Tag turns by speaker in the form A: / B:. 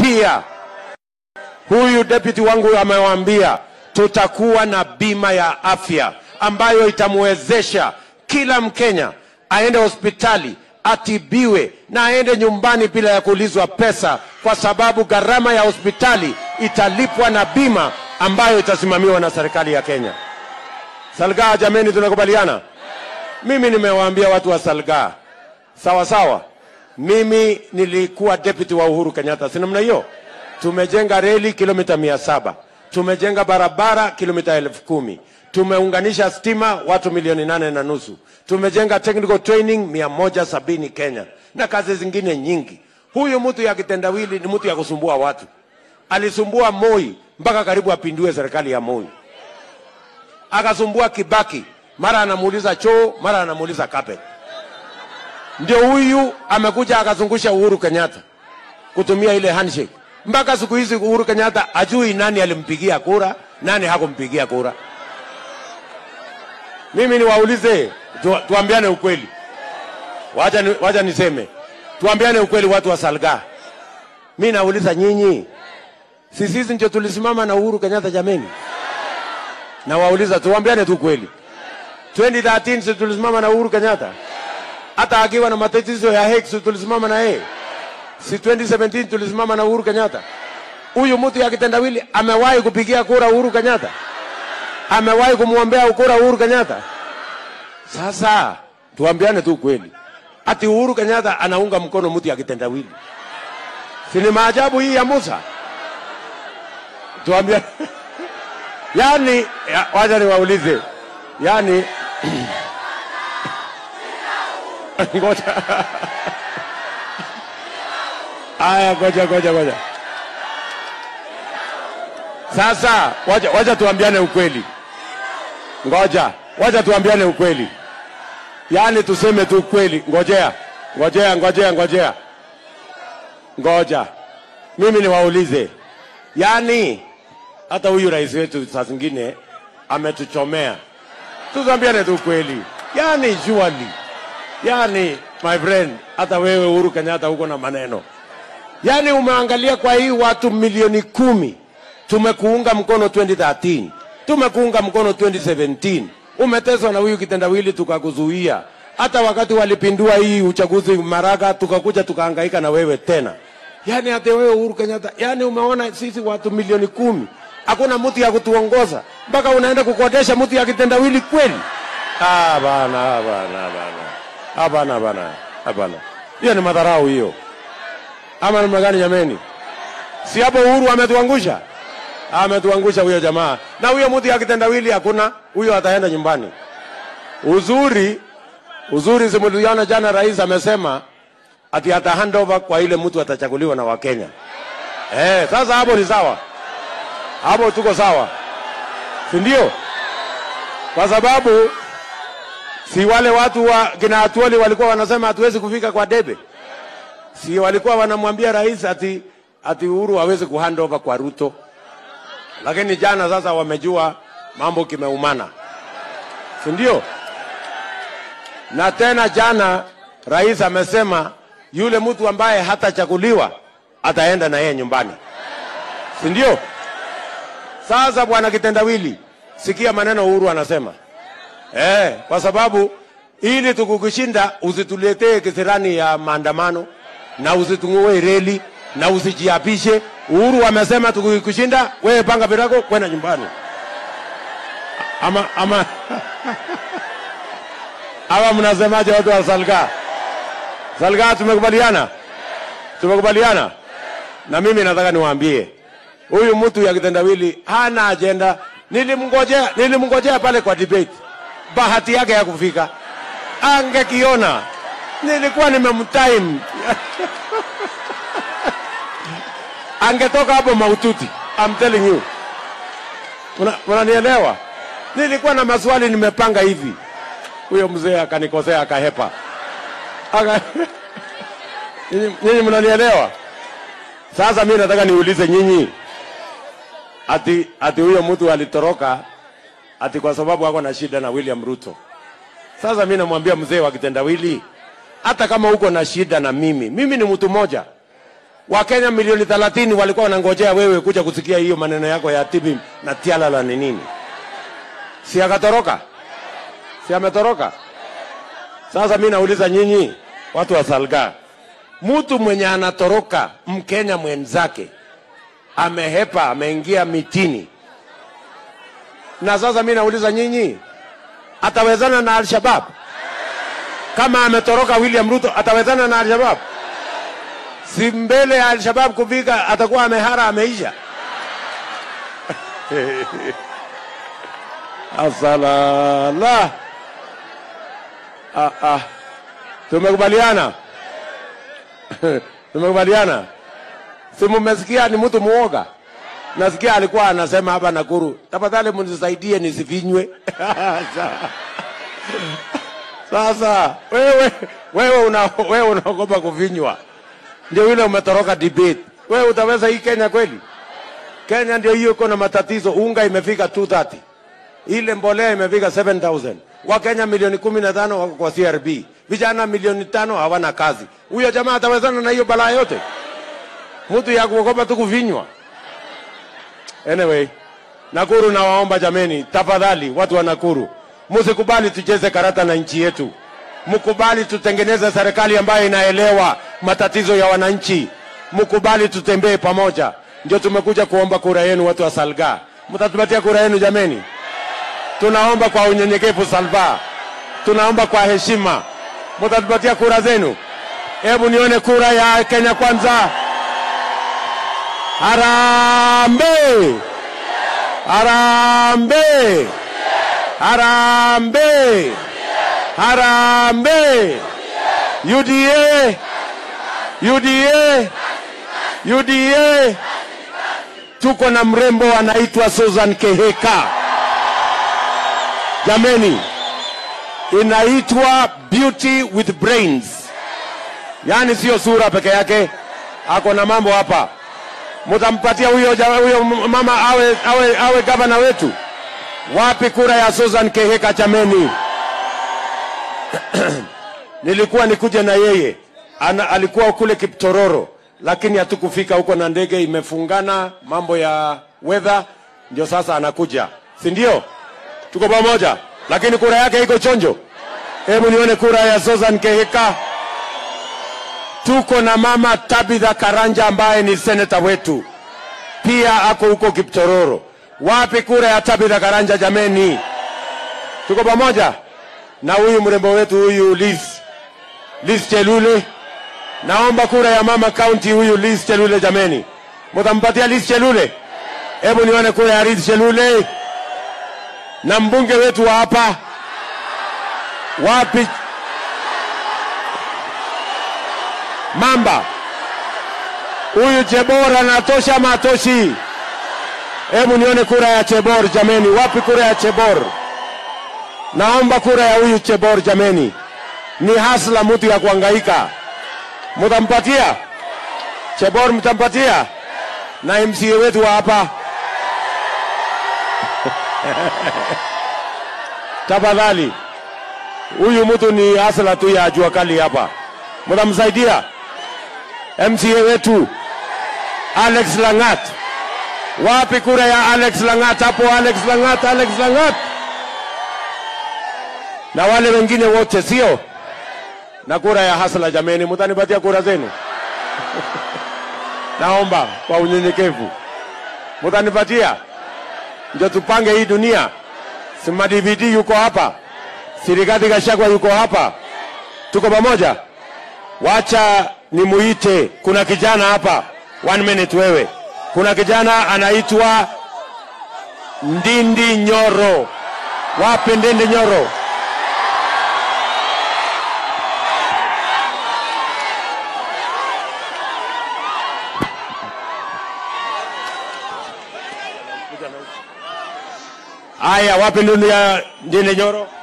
A: pia huyu deputy wangu amewaambia tutakuwa na bima ya afya ambayo itamwezesha kila Mkenya aende hospitali atibiwe na aende nyumbani bila ya kuulizwa pesa, kwa sababu gharama ya hospitali italipwa na bima ambayo itasimamiwa na serikali ya Kenya. Salgaa, jameni, tunakubaliana? Mimi nimewaambia watu wa Salgaa, sawa sawa. Mimi nilikuwa deputy wa Uhuru Kenyatta, si namna hiyo? Tumejenga reli kilomita mia saba tumejenga barabara kilomita elfu kumi tumeunganisha stima watu milioni nane na nusu tumejenga technical training mia moja sabini Kenya na kazi zingine nyingi. Huyu mtu ya kitendawili ni mtu ya kusumbua watu, alisumbua Moi mpaka karibu apindue serikali ya Moi, akasumbua Kibaki, mara anamuuliza choo, mara anamuuliza carpet. Ndio huyu amekuja akazungusha Uhuru Kenyatta kutumia ile handshake mpaka siku hizi Uhuru Kenyatta ajui nani alimpigia kura, nani hakumpigia kura. Mimi niwaulize tu, tuambiane ukweli, wacha, ni, wacha niseme tuambiane ukweli, watu wa Salga. Mi nauliza nyinyi, si sisi ndio tulisimama na Uhuru Kenyatta jameni? Nawauliza, tuambiane tu kweli, 2013 si tulisimama na Uhuru Kenyatta? Hata akiwa na matatizo ya heki si tulisimama na yeye? Si 2017 tulisimama na Uhuru Kenyatta? Huyu mtu ya kitendawili amewahi kupigia kura Uhuru Kenyatta? Amewahi kumwombea kura Uhuru Kenyatta? Sasa tuambiane tu kweli, ati Uhuru Kenyatta anaunga mkono mtu ya kitendawili? Si ni maajabu hii ya Musa? Tuambiane yani, ya, wacha niwaulize yani ngoja Aya, ngoja ngoja ngoja. Sasa wacha, wacha tuambiane ukweli. Ngoja, wacha tuambiane ukweli, yaani tuseme tu ukweli. Ngojea, ngojea, ngojea, ngojea, ngoja, mimi niwaulize, yaani hata huyu rais wetu saa zingine ametuchomea. Tuambiane tu ukweli, yaani surely, yaani my friend, hata wewe Uhuru Kenyatta huko na maneno Yaani umeangalia kwa hii watu milioni kumi tumekuunga mkono 2013, tumekuunga mkono 2017, umeteswa na huyu kitendawili tukakuzuia. Hata wakati walipindua hii uchaguzi Maraga, tukakuja tukahangaika na wewe tena. Yaani hata wewe Uhuru Kenyatta, yaani umeona sisi watu milioni kumi hakuna mtu ya kutuongoza, mpaka unaenda kukodesha mtu ya kitendawili kweli? Ah, bana, bana, bana, hapana, bana, hapana, hiyo ni madharau hiyo ama namna gani jameni? Si hapo Uhuru ametuangusha, ametuangusha huyo jamaa, na huyo mtu ya kitendawili hakuna, huyo ataenda nyumbani. Uzuri uzuri, simuliona jana rais amesema ati ata handover kwa ile mtu atachaguliwa na Wakenya. Eh, sasa hapo ni sawa, hapo tuko sawa, si ndio? Kwa sababu si wale watu wa kina Atuoli walikuwa wanasema hatuwezi kufika kwa debe si walikuwa wanamwambia rais ati, ati Uhuru hawezi kuhand over kwa Ruto, lakini jana sasa wamejua mambo kimeumana, si ndio? Na tena jana rais amesema yule mtu ambaye hatachaguliwa ataenda na yeye nyumbani, si ndio? Sasa bwana kitendawili, sikia maneno Uhuru anasema eh, kwa sababu ili tukukushinda usituletee kisirani ya maandamano na usitung'ue reli na usijiapishe. Uhuru amesema tukikushinda, wewe panga virago kwenda nyumbani. Ama ama ama, mnasemaje watu wa Salga? Salga, tumekubaliana, tumekubaliana. Na mimi nataka niwaambie huyu mtu ya kitendawili hana ajenda. Nilimngojea, nilimngojea pale kwa debate, bahati yake ya kufika, angekiona nilikuwa nimemtime angetoka hapo maututi. I'm telling you, unanielewa? Nilikuwa na maswali nimepanga hivi, huyo mzee akanikosea akahepa. Aka... nyinyi mnanielewa? Sasa mi nataka niulize nyinyi, ati ati huyo mtu alitoroka ati kwa sababu ako na shida na William Ruto. Sasa mi namwambia mzee wa kitendawili, hata kama uko na shida na mimi, mimi ni mtu mmoja. Wakenya milioni 30 walikuwa wanangojea wewe kuja kusikia hiyo maneno yako ya tibi na tialala ni nini. Si akatoroka? Si ametoroka? Sasa mi nauliza nyinyi watu wa Salga, mtu mwenye anatoroka Mkenya mwenzake amehepa, ameingia mitini, na sasa mi nauliza nyinyi, atawezana na Al-Shabab? Kama ametoroka William Ruto, atawezana na Al-Shabab? Si mbele ya Al-Shabab kufika atakuwa amehara, ameisha. Asalala. Ah, ah. Tumekubaliana? Tumekubaliana? Si mumesikia ni mtu muoga? Nasikia alikuwa anasema hapa Nakuru, tafadhali mnisaidie nisifinywe. Sasa wewe wewe una wewe unaogopa kufinywa, ndio yule umetoroka debate. Wewe utaweza hii Kenya kweli? Kenya ndio hiyo iko na matatizo. Unga imefika 230 ile mbolea imefika 7000 Wakenya milioni kumi na tano wako kwa CRB, vijana milioni tano hawana kazi. Huyo jamaa atawezana na hiyo balaa yote? Mtu ya kuogopa tu kuvinywa. Anyway, Nakuru nawaomba jameni, tafadhali watu wa Nakuru, msikubali tucheze karata na nchi yetu. Mkubali tutengeneze serikali ambayo inaelewa matatizo ya wananchi. Mkubali tutembee pamoja. Ndio tumekuja kuomba kura yenu, watu wa Salga. Mtatupatia kura yenu jameni? Tunaomba kwa unyenyekevu Salva, tunaomba kwa heshima, mtatupatia kura zenu. Hebu nione kura ya Kenya Kwanza. Harambee! Harambee! Harambee! Harambee! UDA! UDA! UDA! Tuko na mrembo anaitwa Susan Keheka. Jameni, inaitwa beauty with brains, yaani sio sura peke yake, ako na mambo hapa. Mtampatia huyo ja- huyo mama awe, awe, awe gavana wetu? Wapi kura ya Susan Keheka jameni? Nilikuwa nikuje na yeye Ana, alikuwa kule Kiptororo, lakini hatukufika huko na ndege imefungana, mambo ya weather, ndio sasa anakuja, si ndio? tuko pamoja, lakini kura yake iko chonjo. Hebu nione kura ya Susan Kehika. Tuko na mama Tabitha Karanja ambaye ni seneta wetu, pia ako huko Kiptororo. Wapi kura ya Tabitha Karanja jameni? Tuko pamoja na huyu mrembo wetu huyu Liz, Liz Chelule. Naomba kura ya mama county huyu Liz Chelule jameni, mtampatia Liz Chelule? Hebu nione kura ya Liz Chelule na mbunge wetu wa hapa wapi? Mamba huyu Chebor anatosha ama atoshi? Hebu nione kura ya Chebor jameni, wapi kura ya Chebor? Naomba kura ya huyu Chebor jameni, ni hasla mtu ya kuhangaika. Mtampatia Chebor, mtampatia na MCA wetu wa hapa tafadhali. Huyu mtu ni hasla tu ya jua kali hapa, mtamsaidia MCA wetu Alex Langat. Wapi kura ya Alex Langat? Hapo Alex Langat, Alex Langat na wale wengine wote, sio na kura ya hasla. Jameni, mtanipatia kura zenu naomba kwa unyenyekevu, mtanipatia ndio tupange hii dunia. Sima DVD yuko hapa, Sirikati Gachagua yuko hapa, tuko pamoja. Wacha nimuite, kuna kijana hapa, one minute wewe. Kuna kijana anaitwa Ndindi Nyoro. Wapi Ndindi Nyoro? Aya, wapi Ndindi ya Ndindi Nyoro?